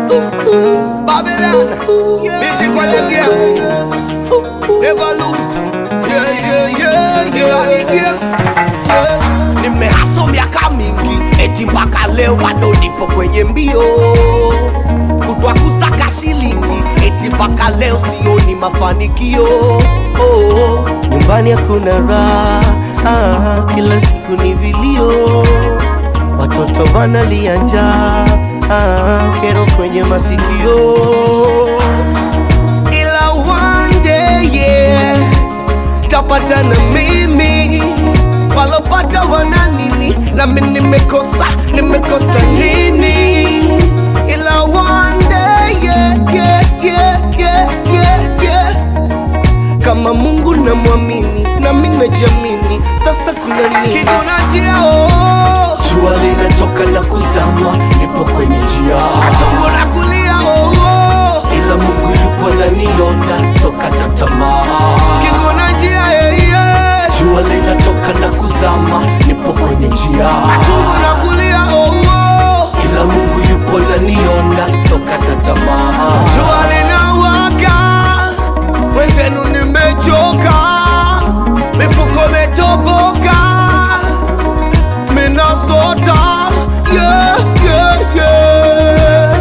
Babylon, music for the game. Never lose. Yeah, yeah, yeah, yeah, yeah, yeah. Nimehaso miaka mingi, eti mpaka leo bado nipo kwenye mbio kutwa kusaka shilingi, eti mpaka leo sioni mafanikio. Oh, nyumbani hakuna raha ah, kila siku ni vilio, watoto wanalia njaa ah, kero kwenye masikio. Ila one day yes, tapata na mimi walopata wana nini, nami nimekosa nimekosa nini? Ila one day yeah, yeah, yeah, yeah, yeah, yeah kama Mungu namwamini nami najamini, sasa kuna nini? kijuna njia oh, Jua linatoka na kuzama, nipo kwenye njia, chungu na kulia oh, oh. ila Mungu yupo ananiona, sitokata tamaa. Kijuna njia yeah, yeah. Jua linatoka na kuzama, nipo kwenye njia, chungu na kulia oh, oh. ila Mungu yupo ananiona, sitokata tamaa. Jua linawaka, wenzenu nimechoka, mifuko imetoboka, minasota yeah, yeah, yeah.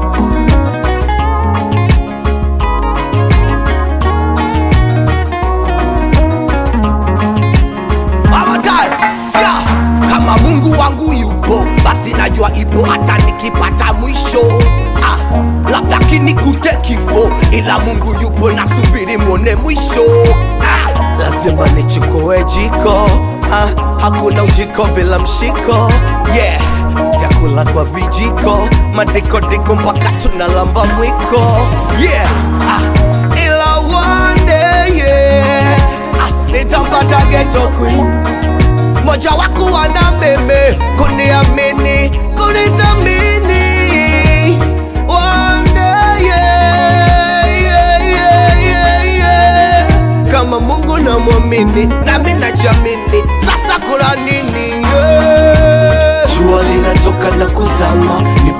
One time, yeah. Kama Mungu wangu yupo, basi najua ipo hata nikipata mwisho. Ah, labda kinikute kifo, ila Mungu yupo, nasubiri mwone mwisho. Ah, Lazima nichukue jiko, ah, hakuna ujiko bila mshiko. Yeah, vyakula kwa vijiko, madikodiko mpaka tunalamba mwiko. yeah. Ah, ila one day, yeah. Ah, nitampata ghetto queen moja wako wana meme kuniamini kunithamini One day, yeah, yeah, yeah, yeah, yeah. kama mungu namwamini nami najamini sasa kuna nini yeah. Jua linatoka na kuzama, nipo